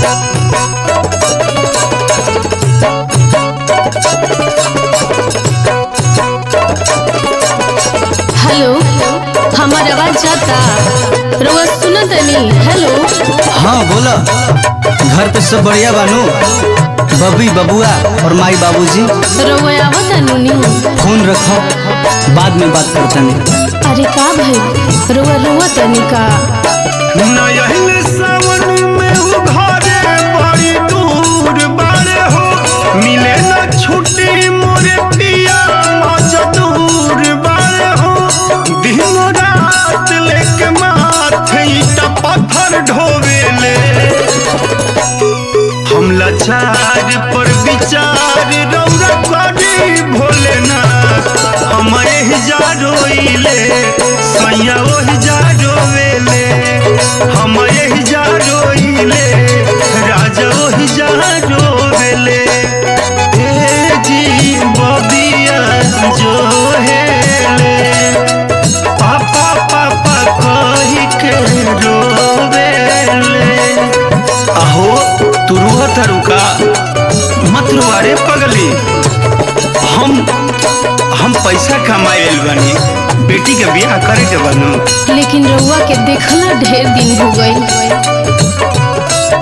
hello हमार आवाज जाता रउआ सुनत तनी हेलो हाँ बोला घर पे सब बढ़िया बानू बबी बबुआ और माई बाबूजी रउआ आवत नुनी फोन रखो बाद में बात करता नहीं अरे का भाई रउआ रुआ तनी का नयन सावन में वो घरे बड़ी दूर बारे हो मिले न छुट्टी मोरे पिया मजदूर बारे हो दिन रात लेके माथे ईटा पत्थर ढोवेले हम लाचार पर विचार रौरा करी भोलेनाथ हम एही जा रोइले सैया ओही जा रोवेले हम एही जा रोइले राजा ओही जा रोवेले ए जी बबिया जो हेले पापा पापा कही के रोवेले अहो तू रुआ रुका मत रुआ रे पगली हम हम पैसा कमाए बनी बेटी के बियाह करे के बनू लेकिन रउआ के देखला ढेर दिन हो गई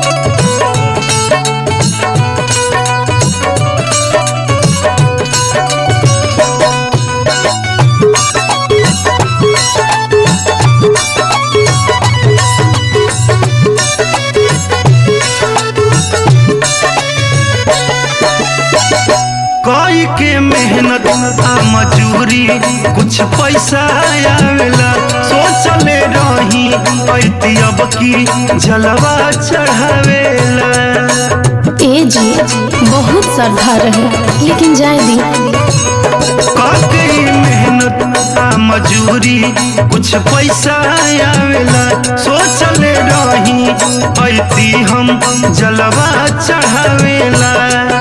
कई के मेहनत आ मजूरी कुछ पैसा आवेला सोचले रही पैती अब की जलवा चढ़ावेला ए जी बहुत श्रद्धा रहे लेकिन जाए दी काकई मेहनत आ मजूरी कुछ पैसा आवेला सोचले रही ऐती हम जलवा चढ़ावेला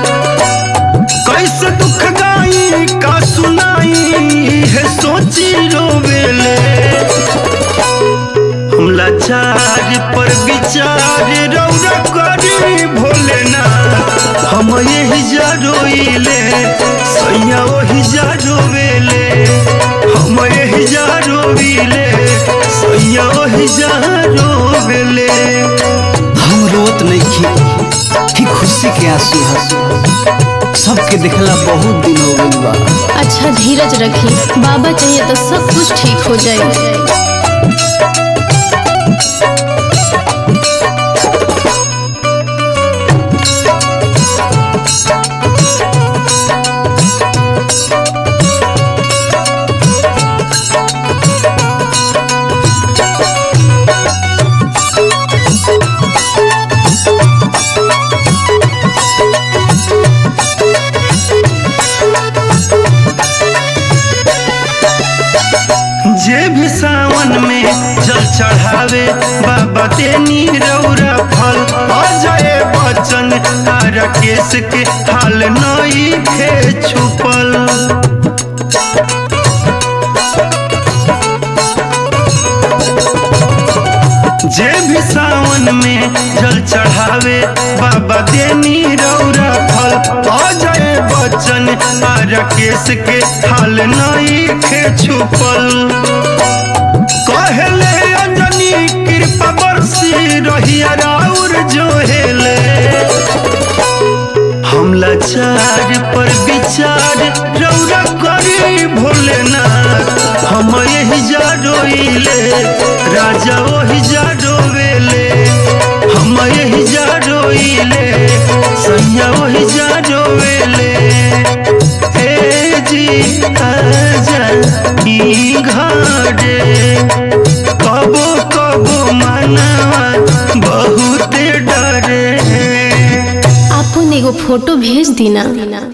कैसे दुख गाई का सुनाई है सोची रोवेले हम लाचार पर विचार रौरा करी भोलेनाथ हम यही जा रोइले सैया वही जा रोवेले हम यही जा रोविले सैया वही जा रोवेले हम रोत नहीं खी ही खुशी के आंसू है सबके देखला बहुत दिन हो गई बा अच्छा धीरज रखी बाबा चाहिए तो सब कुछ ठीक हो जाए जे भी सावन में जल चढ़ावे बाबा तेनी रौरा फल अजय बच्चन आ राकेश के हाल नई खे छुपल जे भी सावन में जल चढ़ावे बाबा देनी रौरा फल अजय बच्चन आ राकेश के हाल नई खे छुपल कहले अंजनी कृपा बरसी रहिया राउर जो हेले हम लाचार पर विचार रौरा करी भोलेनाथ हम यही जा रोइले राजा वही जा रोवेले हम यही जा रोइले सैया वही जा रोवेले हे जी आजा ई घरे कबो कबो मनवा बहुत डरे आपन एगो फोटो भेज दी ना